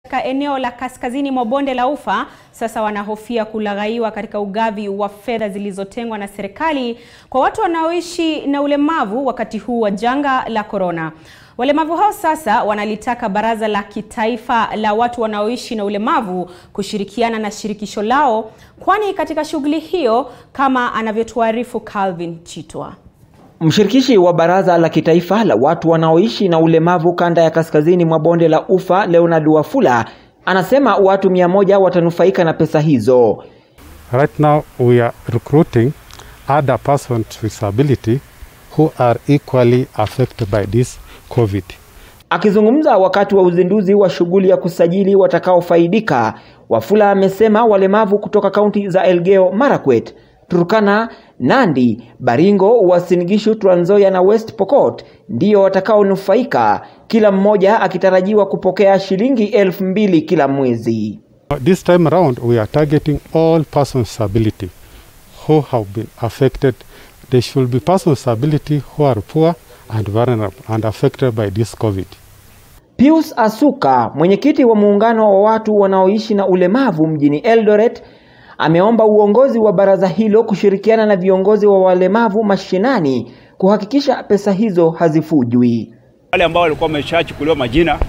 Katika eneo la kaskazini mwa bonde la Ufa sasa wanahofia kulaghaiwa katika ugavi wa fedha zilizotengwa na serikali kwa watu wanaoishi na ulemavu wakati huu wa janga la korona. Walemavu hao sasa wanalitaka Baraza la Kitaifa la Watu Wanaoishi na Ulemavu kushirikiana na shirikisho lao, kwani katika shughuli hiyo, kama anavyotuarifu Calvin Chitwa. Mshirikishi wa Baraza la Kitaifa la Watu Wanaoishi na Ulemavu kanda ya kaskazini mwa bonde la Ufa, Leonard Wafula anasema watu mia moja watanufaika na pesa hizo. Right now we are recruiting other persons with disability who are equally affected by this COVID. Akizungumza wakati wa uzinduzi wa shughuli ya kusajili watakaofaidika, Wafula amesema walemavu kutoka kaunti za Elgeyo Marakwet, Turkana, Nandi, Baringo, Uasin Gishu, Trans Nzoia na West Pokot ndio watakaonufaika, kila mmoja akitarajiwa kupokea shilingi elfu mbili kila mwezi. This time around we are targeting all persons with disability who have been affected. They should be persons with disability who are poor and vulnerable and affected by this COVID. Pius Asuka, mwenyekiti wa muungano wa watu wanaoishi na ulemavu mjini Eldoret, ameomba uongozi wa baraza hilo kushirikiana na viongozi wa walemavu mashinani kuhakikisha pesa hizo hazifujwi. Wale ambao walikuwa wameshachukuliwa majina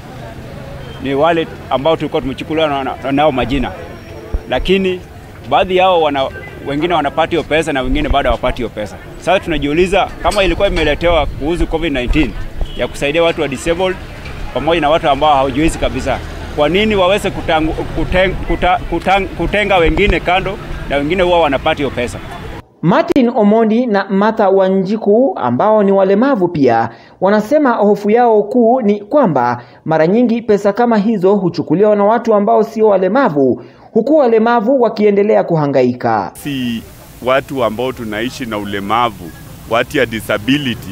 ni wale ambao tulikuwa tumechukuliwa na, na, nao majina, lakini baadhi yao wana, wengine wanapata hiyo pesa na wengine bado hawapati hiyo pesa. Sasa tunajiuliza kama ilikuwa imeletewa kuhusu COVID-19 ya kusaidia watu wa disabled pamoja na watu ambao hawajiwezi kabisa, kwa nini waweze kutangu, kuteng, kuta, kutang, kutenga wengine kando na wengine huwa wanapata hiyo pesa? Martin Omondi na Martha Wanjiku ambao ni walemavu pia wanasema hofu yao kuu ni kwamba mara nyingi pesa kama hizo huchukuliwa na watu ambao sio walemavu huku walemavu wakiendelea kuhangaika. Si watu ambao tunaishi na ulemavu, watu ya disability,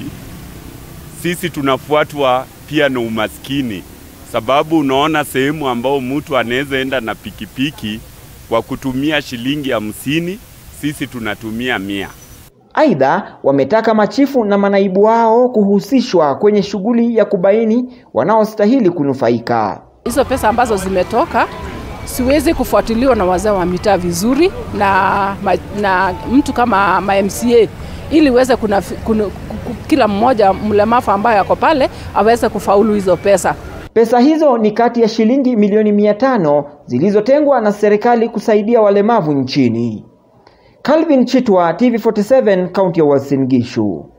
sisi tunafuatwa pia na umaskini, sababu unaona sehemu ambao mtu anaweza enda na pikipiki kwa kutumia shilingi hamsini, sisi tunatumia mia. Aidha, wametaka machifu na manaibu wao kuhusishwa kwenye shughuli ya kubaini wanaostahili kunufaika. Hizo pesa ambazo zimetoka siwezi kufuatiliwa na wazee wa mitaa vizuri na, na mtu kama ma MCA ili uweze kuna, kuna, kila mmoja mlemavu ambaye ako pale aweze kufaulu hizo pesa. Pesa hizo ni kati ya shilingi milioni mia tano zilizotengwa na serikali kusaidia walemavu nchini. Calvin Chitwa, TV47, kaunti ya Uasin Gishu.